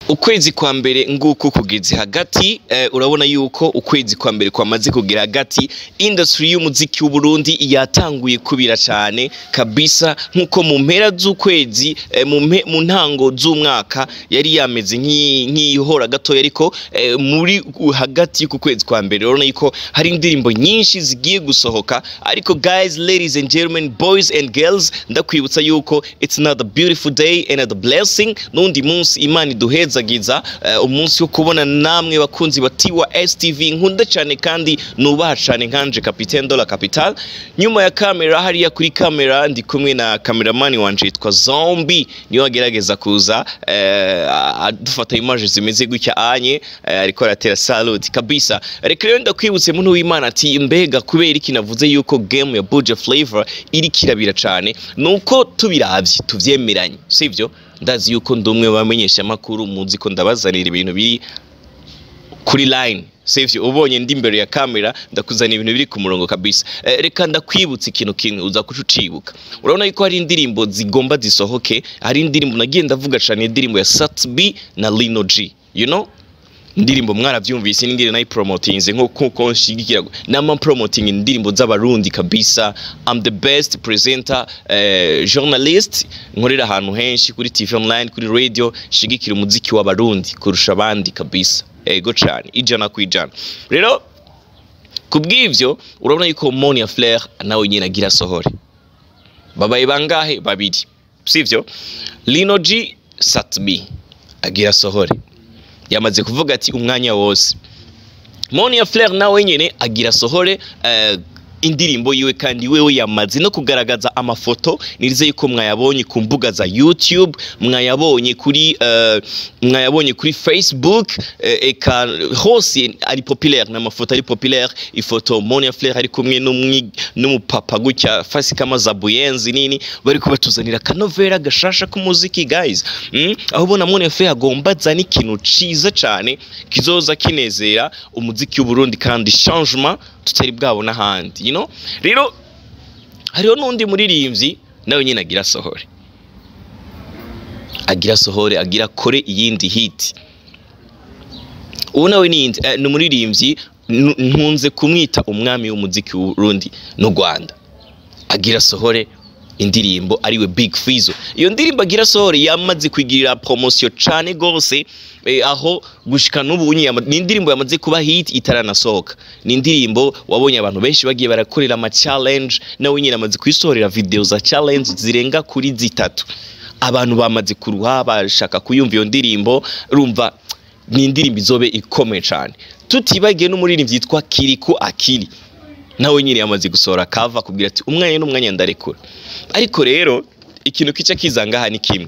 ukwezi kwa mbere nguko kugeze hagati eh, urabona yuko ukwezi kwa mbere kwamaze kugera hagati industry y'umuziki w'u Burundi yatanguye kubira cyane kabisa nkuko mu mpera z'ukwezi eh, mu mpe- mu ntango z'umwaka yari yameze nk'i- nk'ihora gatoya ariko eh, muri u- hagati y'uku kwezi kwa mbere urabona yuko hari indirimbo nyinshi zigiye gusohoka ariko guys ladies and gentlemen boys and girls ndakwibutsa yuko it's another beautiful day and a blessing n'undi munsi imana iduhezagiza eh, umunsi wo kubona namwe bakunzi ba Tiwa STV nkunda cyane kandi nubaha cyane nkanje Capitaine Dola Capital nyuma ya kamera hariya kuri kamera ndi kumwe na kameramani wanje yitwa Zombie niyo agerageza kuza eh, adufata image zimeze gutya anye eh, ariko aratera salute kabisa reka rero ndakwibutse muntu w'Imana ati mbega kubera iki navuze yuko game ya Buja Flavor iri kirabira cyane nuko tubiravye tuvyemeranye sivyo ndazi yuko ndi umwe bamenyesha amakuru muzi ko ndabazanira ibintu biri kuri line sivyo ubonye ndi imbere ya kamera ndakuzanira ibintu biri ku murongo kabisa eh, reka ndakwibutsa ikintu kimwe uza kuca ucibuka urabona yuko hari indirimbo zigomba zisohoke hari indirimbo nagiye ndavuga cyane indirimbo ya Satbi na Lino G you know indirimbo mwaravyumvise n'ingene nayipromotinze nkuko nshigikira nama promoting indirimbo z'abarundi kabisa I'm the best presenter eh, journalist nkorera ahantu henshi kuri TV online kuri radio shigikira umuziki w'abarundi kurusha abandi kabisa ego cyane ijana ku ijana rero kubw'ivyo urabona yuko Monia Flair nawe nyine agira sohore babaye bangahe babiri sivyo Lino G Satbi agira sohore yamaze kuvuga ati umwanya wose Monia Flair nawe nyene agira sohore eh, indirimbo yiwe kandi wewe yamaze no kugaragaza amafoto nirize yuko mwayabonye ku mbuga za YouTube mwayabonye kuri eh, mwayabonye kuri Facebook eh, eka hose ari populaire n'amafoto ari populaire ifoto Monia Flair ari kumwe n'umwi- n'umupapa gutya fasi kama za buyenzi nini bari kubatuzanira kanovera gashasha k'umuziki guys mm? aho ubona Monia Flair agomba azana ikintu ciza cane kizoza kinezera umuziki w'u Burundi kandi changement tutari bwabona ahandi you know rero hariho n'undi muririmbyi nawe nyine agira sohore agira sohore agira kore iyindi hit uwo nawe ni indi eh, ni umuririmbyi nu- nkunze kumwita umwami w'umuziki w'urundi n'u Rwanda agira sohore indirimbo ariwe Big Fizzo iyo ndirimbo agira sohore yamaze kwigirira promotion cane gose eh, aho gushika n'ubu nyama ni indirimbo yamaze kuba hit itaranasohoka ni indirimbo wabonye abantu benshi bagiye barakorera ama challenge nawe nyine amaze kwisohorera video za challenge zirenga kuri zitatu abantu bamaze kuruha bashaka kuyumva iyo ndirimbo urumva ni indirimbo izobe ikomeye cyane tutibagiye n'umuririmbyi yitwa Kiriku Akili nawe nyine yamaze gusohora kava kubwira ati umwanya n'umwanya ndarekura ariko rero ikintu kica kizangaha ni kimwe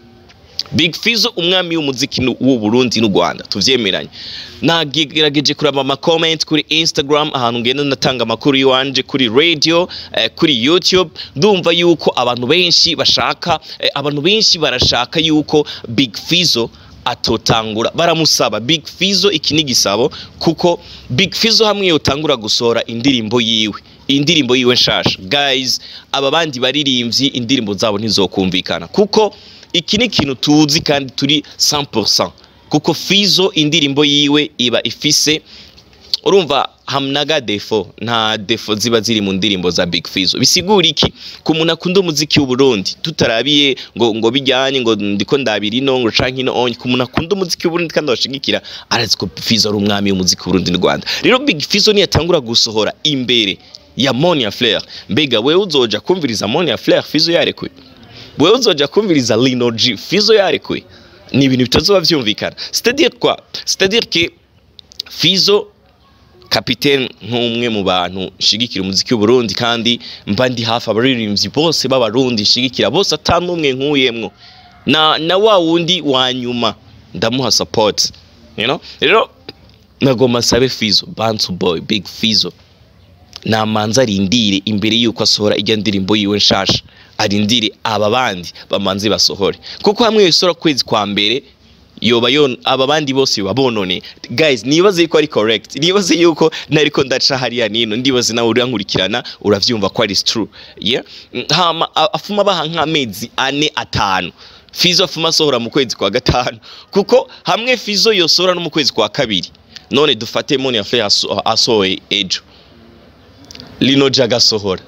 Big Fizzo umwami w'umuziki nu- w'u Burundi n'u Rwanda tuvyemeranye nagerageje kuraba ama comment kuri Instagram ahantu ngenda natanga amakuru yiwanje kuri radio eh, kuri YouTube ndumva yuko abantu benshi bashaka eh, abantu benshi barashaka yuko Big Fizzo atotangura baramusaba Big Fizzo iki ni gisabo kuko Big Fizzo hamwe yotangura gusohora indirimbo yiwe indirimbo yiwe nshasha guys aba bandi baririmbyi indirimbo zabo ntizokumvikana kuko iki ni ikintu tuzi kandi turi 100% kuko Fizzo indirimbo yiwe iba ifise urumva hamnaga defo nta defo ziba ziri mu ndirimbo za Big Fizzo bisigura iki ku muntu akunda umuziki w'u Burundi tutarabiye ngo ngo bijyanye ngo ndiko ndabira ino ngo canke ino onye ku muntu akunda umuziki w'u Burundi kandi abashigikira arazi ko Fizzo ari umwami w'umuziki w'u Burundi n'u Rwanda rero Big Fizzo niyatangura gusohora imbere ya Monia Flair mbega wewe uzoja kumviriza Monia Flair Fizzo yarekuye wewe uzoja kumviriza Lino G Fizzo yarekuye ni ibintu bitazoba vyumvikana c'est-à-dire quoi c'est-à-dire que Fizzo kapitene nk'umwe mu bantu nshigikira umuziki w'u Burundi kandi mba ndi hafi abaririmbyi bose b'abarundi nshigikira bose atanumwe nkuyemwo na na wa wundi wa nyuma ndamuha support you know rero nagomba sabe Fizzo Bantu Boy Big Fizzo namanza arindire imbere yuko asohora ijya ndirimbo yiwe nshasha arindire aba bandi bamanze basohore kuko hamwe yisora kwezi kwa mbere yoba yon aba bandi bose yoba bonone guys nibaze yuko ari correct nibaze yuko nariko ndaca hariya nino ndibaze nawe urankurikirana uravyumva ko ari true yeah Mm, hama a- afuma baha nk'amezi ane atanu Fizo afuma asohora mu kwezi kwa gatanu kuko hamwe Fizo yosohora no mu kwezi kwa kabiri none dufate Mon Affaire aso- asohoye ejo Lino Jaga asohora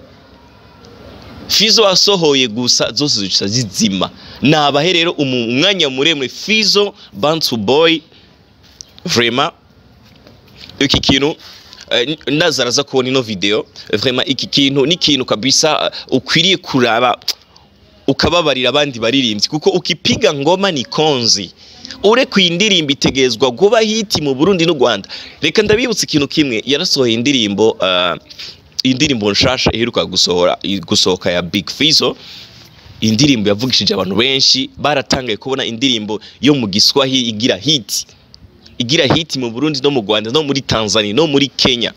Fizo asohoye gusa zose zica zizima nabahe rero umu- umwanya muremure Fizo Bantu Boy vraiment iki kintu eh, ndaza araza kubona ino video vraiment iki kintu ni ikintu kabisa uh, ukwiriye kuraba ukababarira abandi baririmbyi kuko ukipiga ngoma ni konzi ure ku indirimbo itegezwa kuba hiti mu Burundi n'u Rwanda reka ndabibutsa ikintu kimwe yarasohoye indirimbo uh, indirimbo nshasha iheruka gusohora gusohoka ya Big Fizzo indirimbo yavugishije abantu benshi baratangaye kubona indirimbo yo mu Giswahili igira hiti igira hiti mu Burundi no mu Rwanda no muri Tanzania no muri Kenya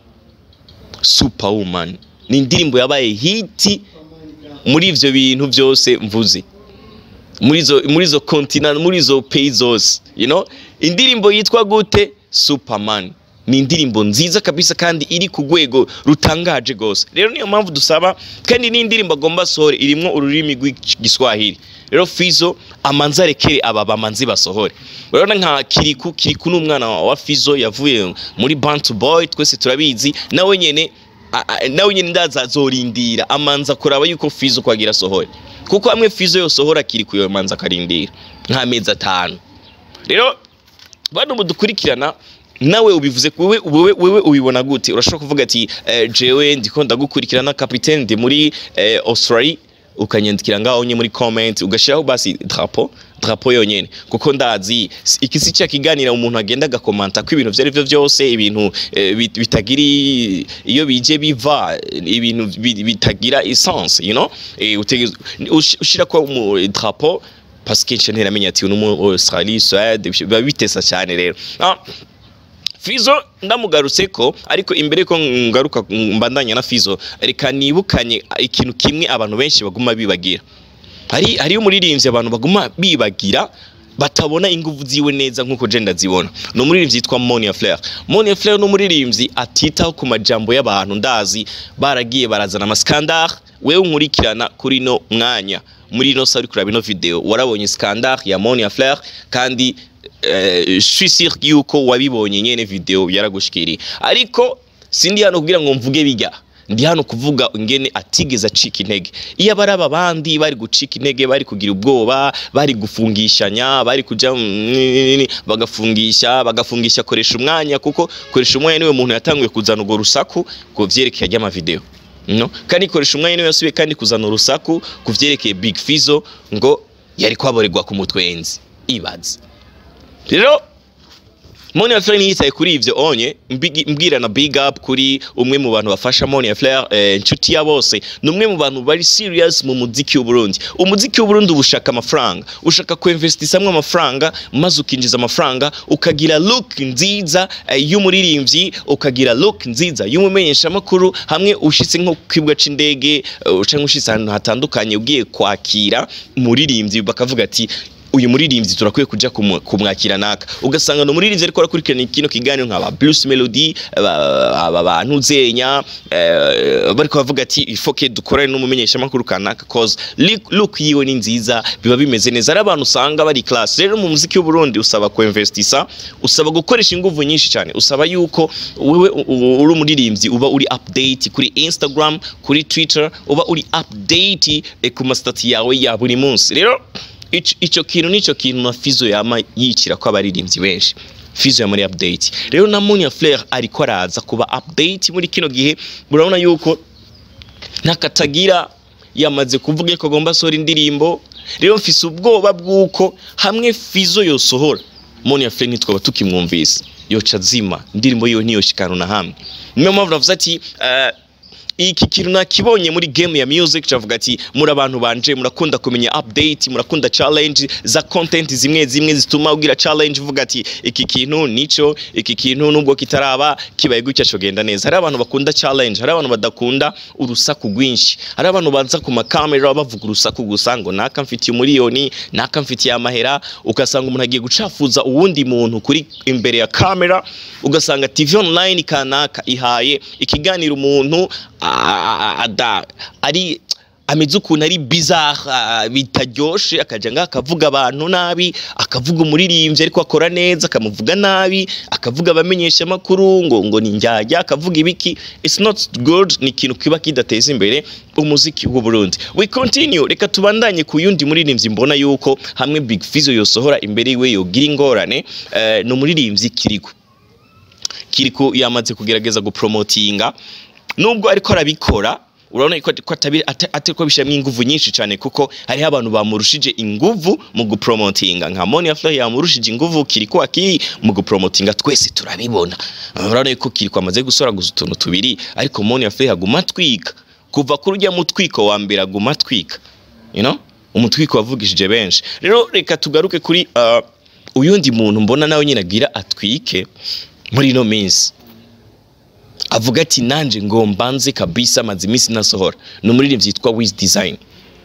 Superwoman ni indirimbo yabaye hiti muri ivyo bintu byose mvuze muri zo muri zo continent muri zo pays zose you know indirimbo yitwa gute Superman ni indirimbo nziza kabisa kandi iri ku rwego rutangaje gose rero niyo mpamvu dusaba kandi ni indirimbo agomba sohore irimwo ururimi rw'igiswahili rero Fizo amanza arekere aba bamanzi basohore urabona nka Kiriku Kiriku ni umwana wa Fizo yavuye muri Bantu Boy twese turabizi nawe nyene a- a- nawe nyine ndaza azorindira amanza kuraba yuko Fizo kwagira sohore kuko hamwe Fizo yosohora kiri kuyo manza akarindira nk'amezi atanu rero bano mudukurikirana nawe ubivuze wewe wewe wewe ubibona gute urashobora kuvuga ati eh, jewe ndiko ndagukurikirana capitaine de muri eh, Australia ukanyandikira ngaho nye muri comment ugashiraho basi drapo drapo yonyene kuko ndazi si- iki si cya kiganira umuntu agenda agakomanta ko ibintu vyari byo byose ibintu eh, bit- bitagiri iyo bije biva ibintu bi- bitagira essence you know eh, utegeza ush- ushira ko mu drapo parce que nshya ntiramenya ati uno mu Australie Suède biba bitesa cyane rero ah, Fizo ndamugarutse ko ariko imbere ko ngaruka mbandanya na Fizo reka nibukanye ikintu kimwe abantu benshi baguma bibagira hari hariyo umuririmbyi abantu baguma bibagira batabona inguvu ziwe neza nkuko je ndazibona ni umuririmbyi yitwa Monia Flair Monia Flair ni umuririmbyi atitaho ku majambo y'abantu ndazi baragiye barazana amaskandar wewe unkurikirana kuri no mwanya muri ino sari kuraba ino video warabonye skandar ya Monia Flair kandi eh, je suis sûr yuko wabibonye nyene video yaragushikiriye ariko sindi hano kugira ngo mvuge bijya ndi hano kuvuga ingene atigeze acika intege iyo abari aba bandi bari gucika intege bari kugira ubwoba bari gufungishanya bari kuja mm, bagafungisha bagafungisha koresha umwanya kuko koresha umwanya niwe muntu yatanguye kuzana urwo rusaku ku vyerekeye ry'amavideo no kandi koresha umwanya niwe yasubiye kandi kuzana urusaku ku vyerekeye Big Fizzo ngo yari kwaborerwa ku mutwenzi ibaze rero Moni Flair yitaye kuri ivyo onye mbigi- mbwira na big up kuri umwe mu bantu bafasha Moni Flair eh, inshuti ya bose ni umwe mu bantu bari serious mu muziki w'u Burundi umuziki w'u Burundi ubushaka amafaranga ushaka kuinvestisamo amafaranga maze ukinjiza amafaranga ukagira look nziza eh, y'umuririmbyi ukagira look nziza y'umumenyesha makuru hamwe ushitse nko ku kibuga c'indege uh, canke ushitse ahantu hatandukanye ugiye kwakira umuririmbyi bakavuga ati uyu muririmbyi turakwiye kuja kumu- kumwakira naka ugasanga no muririmbyi ariko arakurikirana kino kiganiro nk'aba Bruce Melody aba aba bantu zenya eh, bariko bavuga ati ifoke dukorane n'umumenyesha makuru kanaka cause look- look yiwe ni nziza biba bimeze neza ari abantu usanga bari class rero mu muziki w'u Burundi usaba kuinvestisa usaba gukoresha inguvu nyinshi cyane usaba yuko wewe u- u- uri umuririmbyi uba uri update kuri Instagram kuri Twitter uba uri update eh, ku mastati yawe ya buri munsi rero Ico- ico kintu nico kintu na Fizo yama yicira ko abaririmbyi benshi Fizo ya muri update rero na Munya Flair ariko araza kuba update muri kino gihe urabona yuko ntakatagira yamaze kuvuga ko agomba asohora indirimbo rero mfise ubwoba bw'uko hamwe Fizo yosohora Munya Flair ntitwaba tukimwumvise yoca zima indirimbo yiwe ntiyoshikana na hamwe niyo mpamvu navuze ati eh, iki kintu nakibonye muri game ya music cavuga ati muri abantu banje murakunda kumenya update murakunda challenge za content zimwe zimwe zituma ugira challenge uvuga ati iki kintu nico iki kintu nubwo kitaraba kibaye gutya cogenda neza hari abantu bakunda challenge hari abantu badakunda urusaku rwinshi hari abantu banza ku makamera bavuga urusaku gusa ngo naka mfitiye umuriyoni naka mfitiye amahera ugasanga umuntu agiye gucafuza uwundi muntu kuri imbere ya kamera ugasanga TV online kanaka ihaye ikiganiro umuntu a- a- ada ari ameze ukuntu ari bizarre ah, bitaryoshe akaja ngaha akavuga abantu nabi akavuga umuririmbyi ariko akora neza akamuvuga nabi akavuga abamenyesha amakuru ngo ngo ni njyajya akavuga ibiki it's not good ni ikintu kiba kidateza imbere umuziki w'u Burundi we continue reka tubandanye ku yundi muririmbyi mbona yuko hamwe Big Fizzo yosohora imbere yiwe yogira ingorane eh, ni umuririmbyi Kiriku Kiriku yamaze kugerageza gupromotinga nubwo ariko arabikora urabona ko ko atabiri ata- atariko bishyiramo inguvu nyinshi cyane kuko hariho abantu bamurushije inguvu mu gupromotinga nka Monia Fleur yamurushije inguvu Kiriko aki mu gupromotinga twese turabibona urabona ko Kiriko amaze gusora gusa utuntu tubiri ariko Monia Fleur aguma atwika kuva kuri ujya mutwiko wa mbere aguma atwika you know umutwiko wavugishije benshi rero reka tugaruke kuri uh, uyundi muntu mbona nawe nyine agira atwike muri ino minsi avuga ati nanje ngo mbanze kabisa maze iminsi nasohora ni umuririmbyi yitwa Wiz Design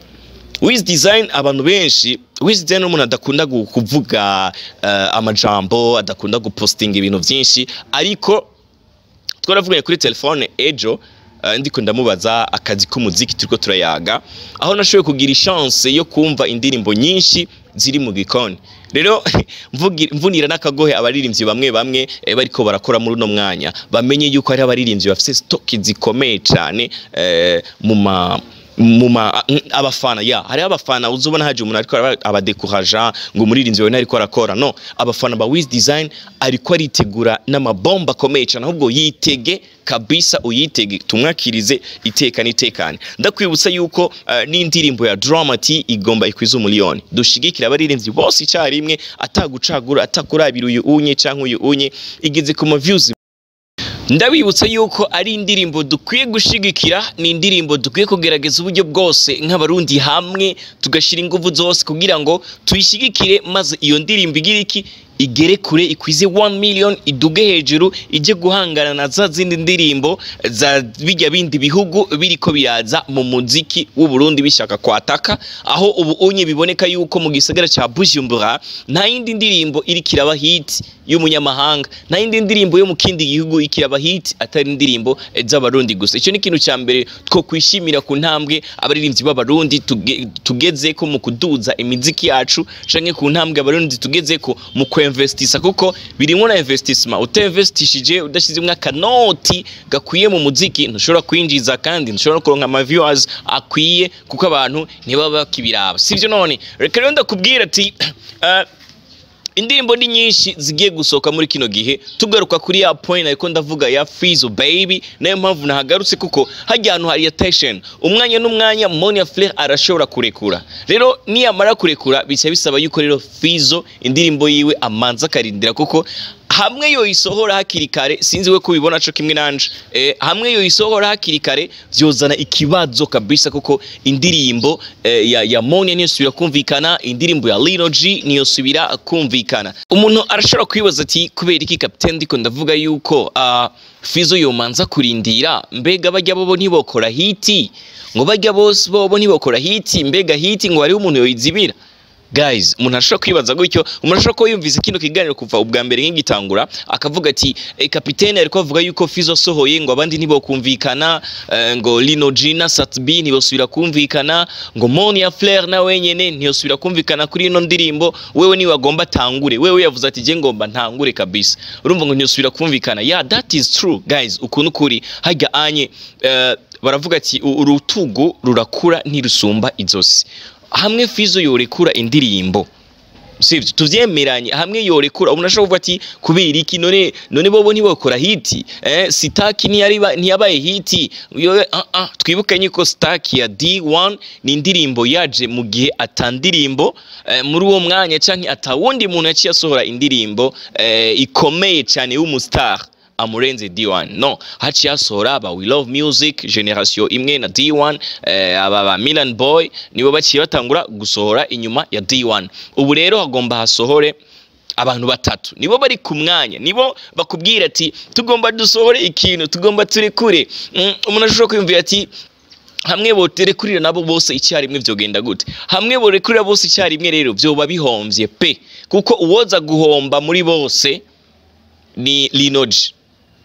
Wiz Design abantu benshi Wiz Design ni umuntu adakunda gu- kuvuga uh, amajambo adakunda gupostinga ibintu byinshi ariko twaravuganye kuri telefone ejo uh, ndiko ndamubaza akazi k'umuziki turiko turayaga aho nashoboye kugira chance yo kumva indirimbo nyinshi ziri mu gikoni rero mvugi- mvunira n'akagohe abaririmbyi bamwe bamwe eh, bariko barakora muri uno mwanya bamenye yuko hari abaririmbyi bafite stock zikomeye cyane eh, mu ma muma abafana ya hari abafana uzubona haje umuntu ariko araba- abadekuraja ngo umuririmbyi wawe ntariko arakora no abafana ba Wiz Design ariko aritegura n'amabomba akomeye cyane ahubwo yitege kabisa uyitege tumwakirize iteka n'itekane ndakwibutsa yuko uh, n'indirimbo ya Dramati igomba ikwiza umuliyoni dushigikira abaririmbyi bose icyarimwe atagucagura atakurabira uyu unye cyangwa uyu unye igeze ku ma views ndabibutsa yuko ari indirimbo dukwiye gushigikira ni indirimbo dukwiye kugerageza uburyo bwose nk'abarundi hamwe tugashyira ingufu zose kugira ngo tuyishyigikire maze iyo ndirimbo igira iki igere kure ikwize 1 million iduge hejuru ijye guhangana na za zindi ndirimbo za bijya bindi bihugu biriko biraza mu muziki w'u Burundi bishaka kwataka aho ubu unye biboneka yuko mu gisagara ca Bujumbura nta yindi ndirimbo iri kiraba hit y'umunyamahanga nta yindi ndirimbo yo mu kindi gihugu ikiraba hit atari indirimbo eh, z'abarundi gusa icyo ni ikintu cya mbere two kwishimira ku ntambwe abaririmbyi b'abarundi tuge- tugezeko mu kuduza imiziki yacu canke ku ntambwe abarundi tugezeko mu kwinvestisa kuko birimo na investissement utinvestishije udashizemwo akanoti gakwiye mu muziki ntushobora kwinjiza kandi ntushobora kuronka ama viewers akwiye kuko abantu ntibaba bakibiraba sivyo none reka rero ndakubwira ati eh, indirimbo ni nyinshi zigiye gusohoka muri kino gihe tugaruka kuri ya point ariko ndavuga ya Fizzo baby nayo mpamvu nahagarutse kuko hajya ahantu hari attention umwanya n'umwanya Monia Fleur arashobora kurekura rero niyamara kurekura bica bisaba yuko rero Fizzo indirimbo yiwe amanza akarindira kuko hamwe yoyisohora hakiri kare sinzi we kubibona co kimwe nanje eh, hamwe yoyisohora hakiri kare vyozana ikibazo kabisa kuko indirimbo eh, ya, ya Monia niyo subira kumvikana indirimbo ya Lino G niyo subira kumvikana umuntu arashobora kwibaza ati kubera iki captain ndiko ndavuga yuko uh, Fizzo yomanza kurindira mbega bajya bobo ntibokora hiti ngo bajya bose bobo ntibokora hiti mbega hiti ngo hariho umuntu yoyizibira guys umuntu ashobora kwibaza gutyo umuntu ashobora kuba yumvise kino kiganiro kuva ubwa mbere nk'igitangura akavuga ati e, kapitene ariko avuga yuko Fizzo asohoye ngo abandi ntibokumvikana eh, ngo Lino Gina Satbi ntibosubira kumvikana ngo Monia Fleur na wenyene ntiyosubira kumvikana kuri ino ndirimbo wewe niwe agomba tangure wewe yavuze ati je ngomba ntangure kabisa urumva ngo ntiyosubira kumvikana yeah that is true guys ukuntu kuri hajya anye eh, baravuga ati "U- urutugu rurakura ntirusumba izosi hamwe Fizzo yorekura indirimbo sivyo tuvyemeranye hamwe yorekura umuntu ashobora kuvuga ati kubera iki none none bobo ntibokora hiti eh sitaki ntiyari ba- ntiyabaye hiti yo ah ah twibuke nyiko sitaki ya D1 ni indirimbo yaje mu gihe atandirimbo eh, muri uwo mwanya canke atawundi muntu yaciye asohora indirimbo eh, ikomeye cyane y'umustar amurenze D1 no haciye hasohora aba We Love Music generation imwe na D1 eh, aba ba Milan Boy nibo baciye batangura gusohora inyuma ya D1 ubu rero hagomba hasohore abantu batatu nibo bari ku mwanya nibo bakubwira ati tugomba dusohore ikintu tugomba turekure mm, umuntu ashobora kwiyumvira ati hamwe boterekurira nabo bose icyarimwe vyogenda gute hamwe borekurira bose icyarimwe rero vyoba bihomvye pe kuko uwoza guhomba muri bose ni Linoji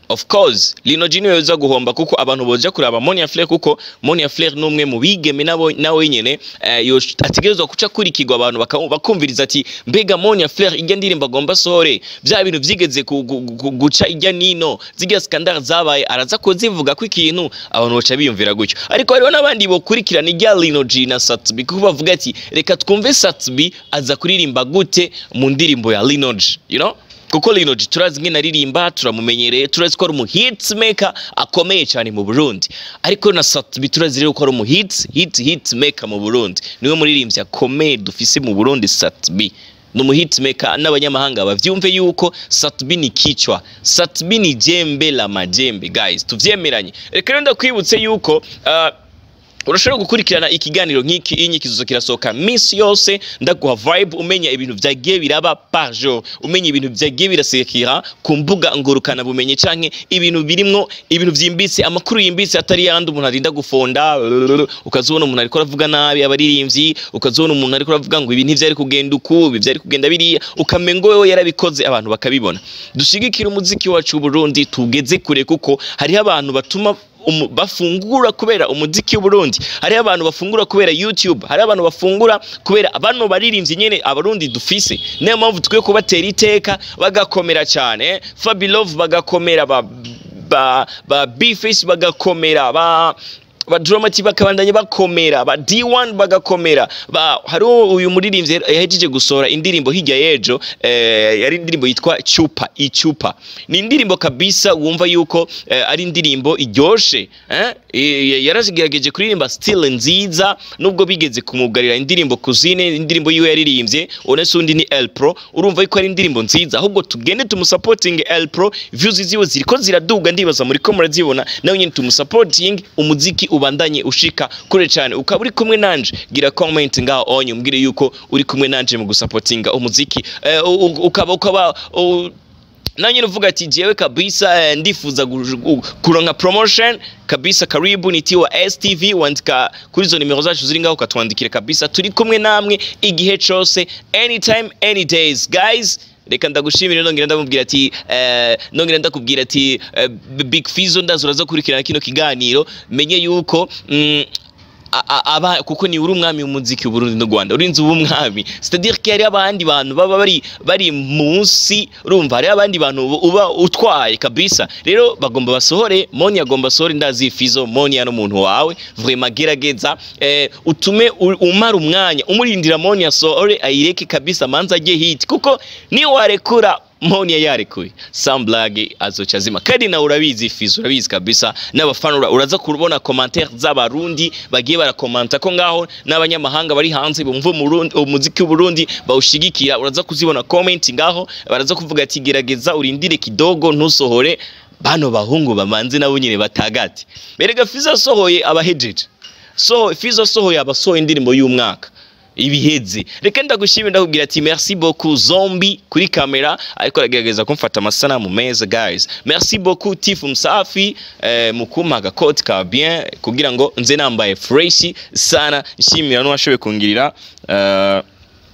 of course Lino G niwe uza guhomba kuko abantu boja kuraba Monia Flair kuko Monia Flair numwe mu bigeme nabo nawe nyene eh, yo ategerezwa kuca kurikirwa abantu baka- bakumviriza ati mbega Monia Flair ijya ndirimba agomba sore bya bintu vyigeze ku- gu- gu- guca ijya nino ziga scandal zabaye araza kuzivuga ko ikintu abantu baca biyumvira gutyo ariko hariho n'abandi bokurikirana ijya Lino G na Satbi kuko bavuga ati reka twumve Satbi aza kuririmba gute mu ndirimbo ya Lino G you know kuko Lino G turazi ngene aririmba turamumenyereye turazi ko ari umu hits maker akomeye cyane mu Burundi ariko na Satbi turazi rero ko ari umu hits hit hit maker mu Burundi niwe muririmbyi akomeye dufise mu Burundi Satbi ni umu hit maker n'abanyamahanga bavyumve yuko Satbi ni kichwa Satbi ni jembe la majembe guys tuvyemeranye reka rero ndakwibutse yuko uh, urashobora gukurikirana ikiganiro nk'iki iyi nyikizo kirasohoka minsi yose ndaguha vibe umenya ibintu vyagiye biraba par jour umenya ibintu vyagiye birasekera ku mbuga ngurukana bumenyi canke ibintu birimwo ibintu vyimbitse amakuru yimbitse atari yandi umuntu arinda gufonda ukazibona umuntu ariko aravuga nabi abaririmbyi ukazibona umuntu ariko aravuga ngo ibi ntivyari kugenda uku ibi vyari kugenda biriya ukamengo wewe yarabikoze abantu bakabibona dushigikira umuziki wacu w'Uburundi tugeze kure kuko hariho abantu batuma umu, bafungura kubera umuziki w'Uburundi hariho abantu bafungura kubera YouTube hariho abantu bafungura kubera bano baririmbyi nyene abarundi dufise niyo mpamvu tukwiye kubatera iteka bagakomera cyane eh? Fabilove bagakomera ba ba, ba B-Face bagakomera ba ba Dramati bakabandanya bakomera ba D1 bagakomera ba hariho uyu muririmbyi yahejeje gusohora indirimbo hirya yejo eh, yari indirimbo yitwa Chupa Ichupa ni indirimbo kabisa wumva yuko eh, ari indirimbo iryoshe eh? Eh, yarashigerageje kuririmba still nziza nubwo bigeze kumugarira indirimbo kuzine indirimbo yiwe yaririmbye onese undi ni El Pro urumva yuko ari indirimbo nziza ahubwo tugende tumusupporting El Pro views ziwe ziriko ziraduga ndibaza muri ko murazibona nawe nyine tumusupporting umuziki ubandanye ushika kure cyane ukaba uri kumwe nanje gira comment ngaho onye umbwire yuko uri kumwe nanje mu gusupportinga umuziki eh, u- u- ukaba ukaba u- nanjye nuvuga ati jewe kabisa eh, ndifuza gu- gu- kuronka promotion kabisa karibu ni tiwa STV wandika kuri zo nimero zacu ziri ngaho ukatwandikira kabisa turi kumwe namwe igihe cose anytime any days guys reka ndagushimire nongera ndamubwira ati eh, nongera ndakubwira ati eh, Big Fizzo ndazo uraza kurikirana kino kiganiro menye yuko mm, a- a- aba kuko ni uri umwami w'umuziki w'Uburundi n'u Rwanda urinze uba umwami c'est-à-dire ko hari abandi bantu baba bari bari munsi urumva hari abandi bantu uba- uba utwaye kabisa rero bagomba basohore Moni agomba asohore ndazi Fizo Moni no muntu wawe vraiment gerageza eh, utume u- umara umwanya umurindira Moni asohore ayireke kabisa manza ajye hit kuko ni warekura Moni yarekuye Samblage azoca azima kandi nawe urabizi Fizo urabizi kabisa n'abafana ura- uraza kubona commentaire z'abarundi bagiye barakomanta ko ngaho n'abanyamahanga bari hanze bumva umurundi umuziki w'Uburundi bawushigikira uraza kuzibona comment ngaho baraza kuvuga ati gerageza urindire kidogo ntusohore bano bahungu bamanze nabo nyine batagati berega Fizo asohoye abahejeje so Fizo asohoye abasohoye indirimbo y'umwaka ibiheze reka ndagushimira ndakubwira ati merci beaucoup zombi kuri kamera ariko aragerageza kumfata amasanamu meza guys merci beaucoup tifu msafi eh, mukuma agakoti ka bien kugira ngo nze nambaye fresh sana nshimira n'uwashoboye kungirira eh,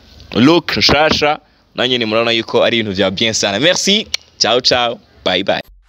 look nshasha nanjye ni murabona yuko ari ibintu bya bien sana merci ciao ciao bye bye